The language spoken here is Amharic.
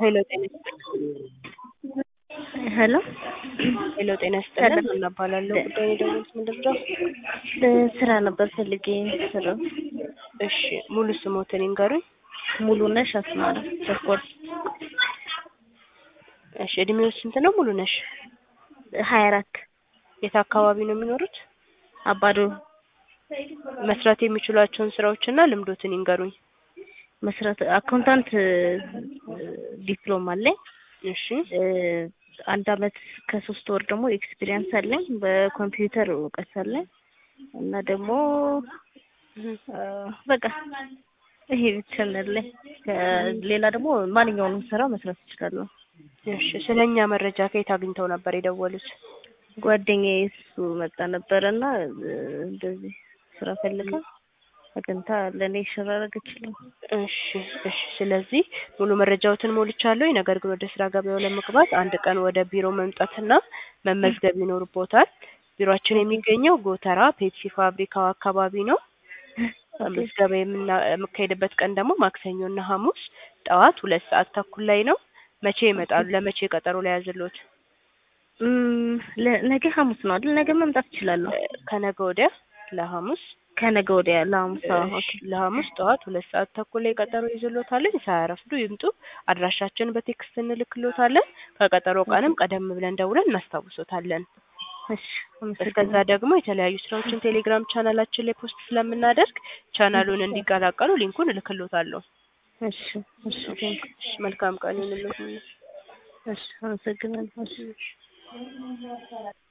ሄሎ ጤና ይስጥልኝ። ሄሎ ሄሎ ጤና ይስጥልን። ምን እባላለሁ? ጉዳይ የደወሉት ምንድን ነው? ስራ ነበር ፈልጌ ስራ እሺ ሙሉ ስሞትን ይንገሩኝ። ሙሉነሽ አስማራ ቸኮል እሺ እድሜው ስንት ነው? ሙሉ ነሽ? ሀያ አራት የት አካባቢ ነው የሚኖሩት? አባዶ መስራት የሚችሏቸውን ስራዎችና ልምዶትን ይንገሩኝ። መስራት አካውንታንት ዲፕሎማ አለኝ። እሺ አንድ አመት ከሶስት ወር ደግሞ ኤክስፒሪየንስ አለኝ። በኮምፒውተር እውቀት አለኝ እና ደግሞ በቃ ይሄ ብቻ ነው ያለኝ። ሌላ ደግሞ ማንኛውንም ስራ መስራት እችላለሁ። እሺ ስለኛ መረጃ ከየት አግኝተው ነበር የደወሉት? ጓደኛዬ እሱ መጣ ነበረ እና እንደዚህ ስራ ፈልጋ አግኝታ ለእኔ ሸር አደረገችልኝ። እሺ እሺ። ስለዚህ ሙሉ መረጃዎትን ሞልቻለሁ። ነገር ግን ወደ ስራ ገበያው ለመግባት አንድ ቀን ወደ ቢሮ መምጣትና መመዝገብ ይኖርቦታል። ቢሮአችን የሚገኘው ጎተራ ፔፕሲ ፋብሪካው አካባቢ ነው። ምዝገባ የምካሄድበት ቀን ደግሞ ማክሰኞና ሐሙስ ጠዋት ሁለት ሰዓት ተኩል ላይ ነው። መቼ ይመጣሉ? ለመቼ ቀጠሮ ላይ ያዝሎት? ነገ ሐሙስ ነው አይደል? ነገ መምጣት እችላለሁ። ከነገ ወዲያ ለሐሙስ ከነገ ወዲያ ለሐሙስ እሺ፣ ለሐሙስ ጠዋት ሁለት ሰዓት ተኩል ላይ ቀጠሮ ይዝሎታለን። ሳያረፍዱ ይምጡ። አድራሻችንን በቴክስት እንልክሎታለን። ከቀጠሮ ቀንም ቀደም ብለን ደውለን እናስታውሶታለን። እሺ፣ እስከዛ ደግሞ የተለያዩ ስራዎችን ቴሌግራም ቻናላችን ላይ ፖስት ስለምናደርግ ቻናሉን እንዲቀላቀሉ ሊንኩን እልክሎታለሁ። እሺ፣ እሺ፣ እሺ፣ መልካም ቀን ይሁንልዎት። እሺ፣ አመሰግናለሁ። እሺ